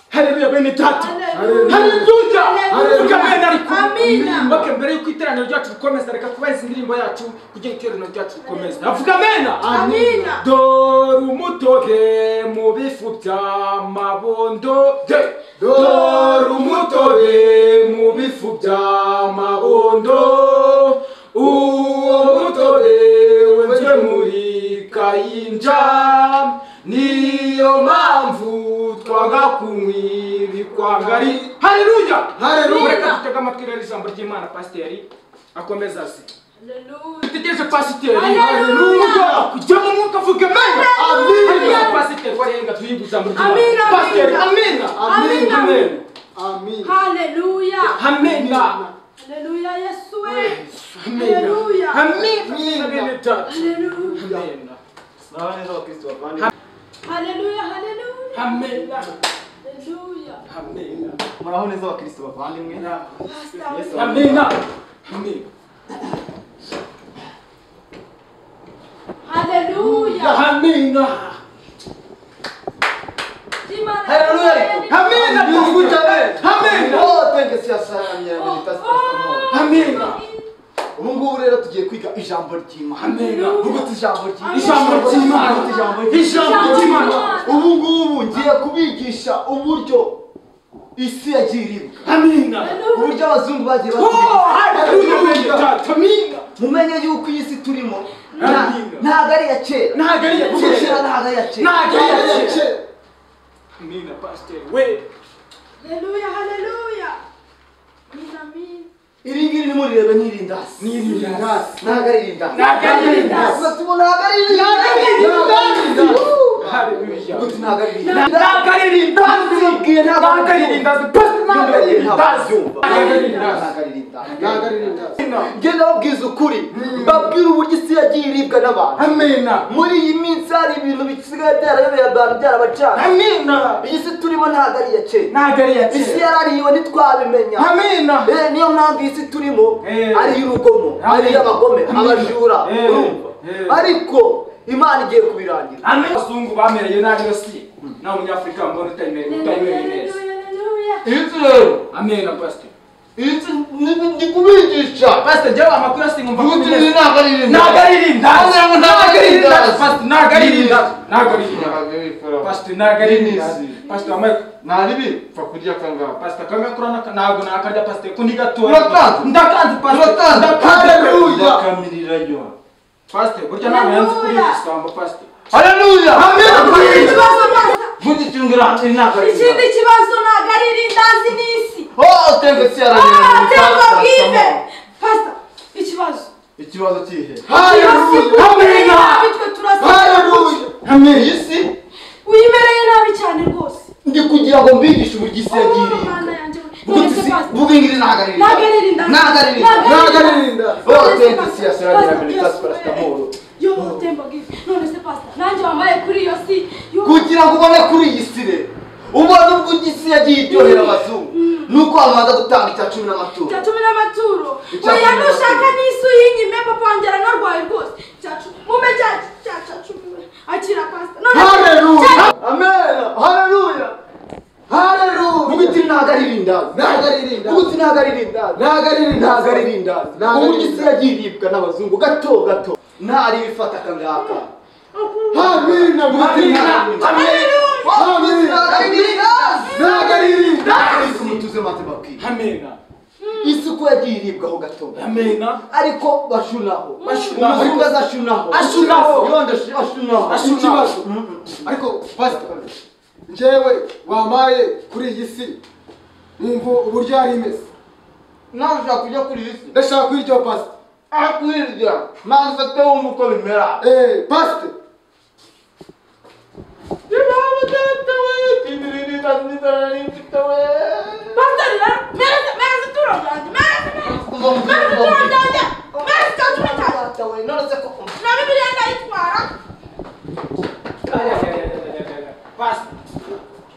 hareruya bene data hareruya tukamena ariko mbake mbere y'uko iteraniro ryacu rikomeza reka kubaheza indirimbo yacu kugira iteraniro ryacu rikomeze avuga amena Amina. dore umutobe mu bifu by'amabondo de dore umutobe mu bifu by'amabondo uwo mutobe wenzwe muri kayinja niyo mpamvu twanga kunywa ibikwanga ari hareruya Haleluya. reka dutege amatwi rero ijambo ry'imana pasiteri akomeza azi dutegereje pasiteri Haleluya. kujya mu mwuka avuga amena Haleluya. Haleluya. pasiteri warenga tuyiga ijambo Amina, ry'imana pasiteri amina. amena Amina. amena Amina. Haleluya. amena Haleluya Yesu we. amena Haleluya. amena bene data Haleluya. amena Mwaho neza abakristo bavandimwe Haleluya. Haleluya. amena Haleluya. amena muraho neza abakristo bavandimwe Pastor, Yes, we- amena amena Haleluya. amena Imana Haleluya. amena Mungu tawe. Amen. Oh, twende siyasamye meditasi Oh, oh. amena Ubu ngubu rero tugiye kwiga ijambo ry'Imana. Amen. Vuguta ijambo ry'Imana. ijambo ry'imana Vuguta ijambo ijambo ry'imana Ubu ngubu ngiye kubigisha uburyo isi yagiye iribwa. amena Uburyo abazungu bagiye oh haleluya bene batubwira. data amena Mumenye yuko iyi si turimo nta- Amen. ntago ari iya kera. ntabwo ari iya Kera kera ntago ari iya kera. Ntago ari iya Ntago ari iya kera. kera. amena pasiteri we Haleluya. Haleluya. Amina, amina. iri ngiri nimurirebe nk'irindasi Ni irindasi. ntabwo ari irindasi Ntabwo ari irindasi. Ubwo tuba ntabwo ari irindasi Ntabwo ntabwo ari irindasi. ari irindasi Haleluya. Ubwo ntabwo ari irindasi ntabwo ari irindazi ntabwo ari irindazi pasiteri ntabwo ari irindazi ntabwo ari irindazi ntabwo ari irindazi ntabwo ari irindazi njye nababwiza ukuri babwira uburyo isi yagiye iribwa n'abantu amena muri iyi minsi hari ibintu bisigaye byarayobeye abantu byarabacana amena iyi si turimo ntabwo ari iya kera ntabwo ari iya isi kera yarariwe ntitwabimenya amena Eh, niyo mpamvu isi turimo Eh. ari iy'urugomo Amen. ari iy'abagome Amen. abajura Eh. urumva Eh. ariko imana igiye kubirangira amena abazungu bamereye nabi basi nawe umunyafurika mbona utayimereye utayimereye neza Haleluya. Haleluya. inzu rero amena pasiteri inzu ndi kubigisha pasiteri jyawe amakuru asingumva ubutunzi ntabwo ari ibintu ntabwo ari irindazi Ntabwo ari irindazi. ntabwo ari irindazi ntabwo ari irindazi pasiteri ntabwo ari irindazi pasiteri wambaye pfa kurya akangaba pasita kamwe kurana ntabwo nakarya pasita kundi gatoya Uratanze? ndakanze pasita Uratanze? Haleluya. ndakamirira yo pasita burya ntabwo yanze kuri Haleluya. isambo pasita haleluya Ikindi kibazo ntabwo- mugicungira inaka ikindi kibazo ntabwo ari irindazi n'isi oh tengesi yararira aterwa bwibe pasta ikibazo ikibazo kihe Wimereye haleluya Amina. nabi twe turasa haleluya amen isi wimereye nabi cyane rwose ndi kugira ngo mbigishe uburyo isi yagiye iribwa ubutunzi ntabwo ari irindazi Ntabwo ari irindazi. ntabwo ari irindazi Ntabwo ari irindazi. oh tengesi yararira meditasi parasitamoro nanjye wambaye kuri iyo si yo- kugira ngo ubone kuri iyi si rero ubone ubwo isi yagiye iryohera abazungu ni uko babanza gutanga icya cumi n'amaturo cya cumi n'amaturo Icya cumi oya n'amaturo. nushaka n'isu y'inyime papa wanjye aranarwaye rwose cya cumi mume cya cya cya cumi we akira pasita none haleluya amena haleluya haleluya ubuti ntabwo ari irindazi ntabwo ari irindazi ubuti ntabwo ari irindazi ntabwo ari irindazi ntabwo ari irindazi uburyo isi yagiye iribwa n'abazungu gato gato ntari ibifata akangaka hamina ubuti ntabwo ari irindazi Ubuti ntabwo ari irindazi ntabwo ari irindazi mutuze maze babwire amena isi uko yagiye iribwaho gato gato amena ariko bashunaho Bashunaho. umuzungu aza ashunaho Ashunaho. yonda ash- ashunaho Ashunaho. Ikibazo. ariko pasita njyewe wampaye kuri iyi si wumva uburyo yari imeze nawe ushaka kujya kuri iyi si ndashaka kwiryo pasita akwirya nawe ufate wumva uko bimera eee pasita Yehova data we, tindiriri tandiriri mfite we. pasita rero mereze mereze ituro ryanjye mereze Kuva mu mereze kigo ituro ryanjye mbere. mereze cya cumi cyanjye Data we, none se ko na bibiliya ndayitwara pasita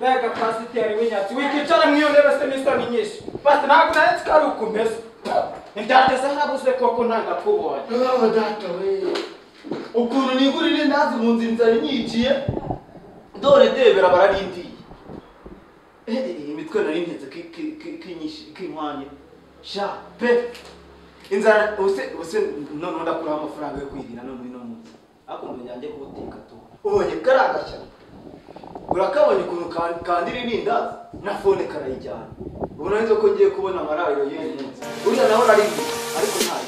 mbega pasiteri w'inyatsi wikicara mu iyo ntebe se n'isoni nyinshi pasita ntabwo naretse ko ari uko umeze ntibyateze habuze koko ntangakubonye Yehova data we. ukuntu nigurira indazi mu nzu inzara inyiciye dore ndebera bararindiye imitwe nari ntenze k'inkwanya sha pe inzara ubuse ubuse noneho ndakuraho amafaranga yo kwirira none uno munsi ariko umuntu yanjye kuwuteka tu ubonye kariya gashyano urakabonye ukuntu ka- kandira irindazi na fone karayijyana ubona neza ko ngiye kubona amarariro y'uyu munsi uriya nawe araribwa ariko ntayo